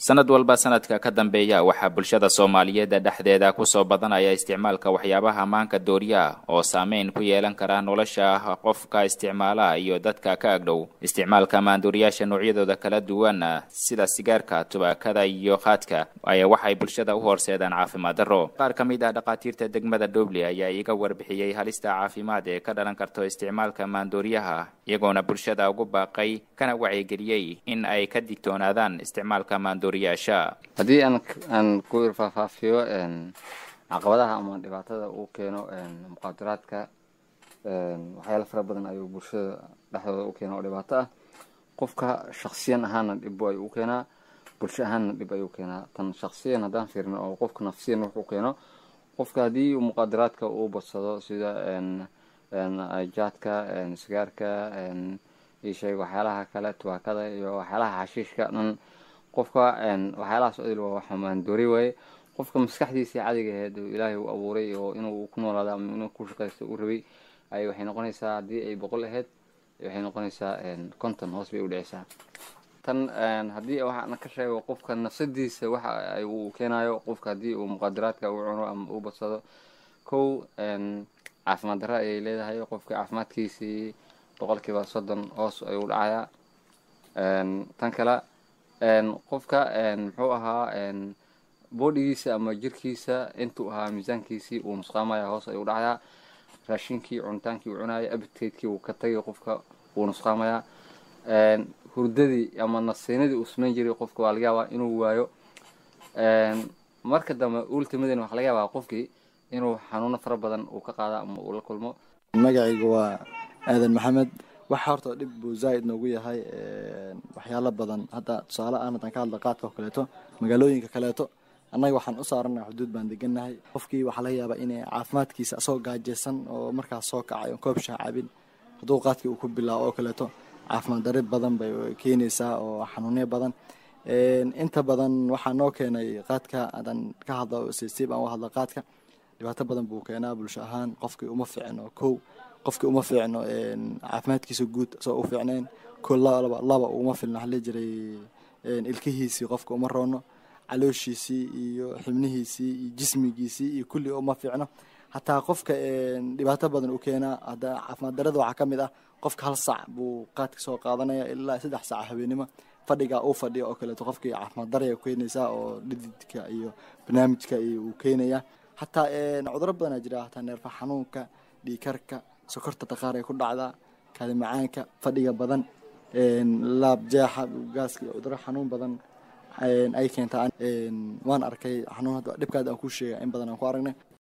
sanad walba sanadka ka dambeeya waxaa bulshada soomaaliyeed dhexdeeda kusoo badanaya isticmaalka waxyaabaha maanka dooriya oo saameyn ku yeelan kara nolosha qofka isticmaala iyo dadka ka agdhow isticmaalka maandooriyaasha noocyadooda kala duwan sida sigaarka tubaakada iyo qaadka ayaa waxay bulshada u horseedaan caafimaad darro qaar ka mid ah dhakhaatiirta degmada dhoble ayaa iga warbixiyey halista caafimaad ee ka dhalan karto isticmaalka maandooriyaha iyagoona bulshada ugu baaqay kana wacyigeliyey in ay ka digtoonaadaan isticmaalka maandooriyaasha haddii aan aan ku irfaafaafiyo caqabadaha ama dhibaatada uu keeno muqaadaraadka waxyaala fara badan ayuu bulshada dhexdooda u keena oo dhibaato ah qofka shaksiyan ahaana dhib ayuu u keenaa bulsho ahaanna dhib ayuu keenaa tan shaksiyan haddaan fiirno oo qofka nafsiyan wuxuu keeno qofka haddii muqaadaraadka uu badsado sida jaadka sigaarka isheeg waxyaalaha kale tubaakada iyo waxyaalaha xashiishka dhan qofka waxyaalahaas odil waa wax maandoori waaye qofka maskaxdiisii cadiga aheed oo ilaahay u abuuray oo inuu ku noolaado ama inuu ku shaqaysto u rabay ay waxay noqonaysaa haddii ay boqol aheyd waxay noqonaysaa konton hoos bay u dhiceysaa tan haddii waxaana ka sheego qofka nafsadiisa waxa uu keenayo qofka haddii uu muqaadaraadka u cuno ama uu badsado kow caafimaad darro ayay leedahay qofka caafimaadkiisii boqolkiiba soddon hoos ayuu dhacayaa tan kale qofka muxuu ahaa boodhigiisa ama jirkiisa intuu ahaa miisaankiisii uu nusqaamaya hoos ayuu dhacayaa raashinkii cunitaankii uu cunaya abidkeydkii uu ka tagay qofka wuu nusqaamayaa hurdadii ama nasiinadii uu samayn jiray qofka waa laga yaabaa inuu waayo marka dambe ultimadan waxaa laga yaabaa qofkii inuu xanuuno fara badan uu ka qaada ama uu la kulmo magacayga waa aadan maxamed waxa horta dhib buu zaaid noogu yahay waxyaalo badan hadda tusaale aan haddaan ka hadla qaadka oo kaleeto magaalooyinka kaleeto annaga waxaan u saarana xuduud baan degannahay qofkii waxaa laga yaabaa inay caafimaadkiisa asagoo gaajeysan oo markaas soo kacay oon koob shaah cabin hadduu qaadkii uu ku bilaabo oo kaleeto caafimaad darri badan bay keenaysaa oo xanuunyo badan inta badan waxaa noo keenay qaadka haddaan ka hadlo siib aan u hadla qaadka dhibaato badan buu keenaa bulsho ahaan qofkii uma fiicno kow qofkii uma fiicno caafimaadkiisa guud asagoo u fiicnayn ko laba laba uma filno waxaa jiray ilkihiisii qofka uma roono calooshiisii iyo xibnihiisii iyo jismigiisii iyo kulli uma fiicno hataa qofka dhibaato badan u keenaa hadda caafimaad darada waxaa ka mid ah qofka hal sac buu qaadka soo qaadanaya ilaa saddex sac habeenimo fadhiga uu fadhiya oo kaleeto qofkii caafimaad daraya keenaysaa oo dhididka iyo barnaamijka uu keenaya hataa cuduro badanaa jira hataa neerfa xanuunka dhiikarka sokorta daqaar ay ku dhacdaa kaadi macaanka fadhiga badan laab jeexa gaaska cuduro xanuun badan ay keentaa waan arkay xanuun dhibkaad aan ku sheega in badan aan ku aragnay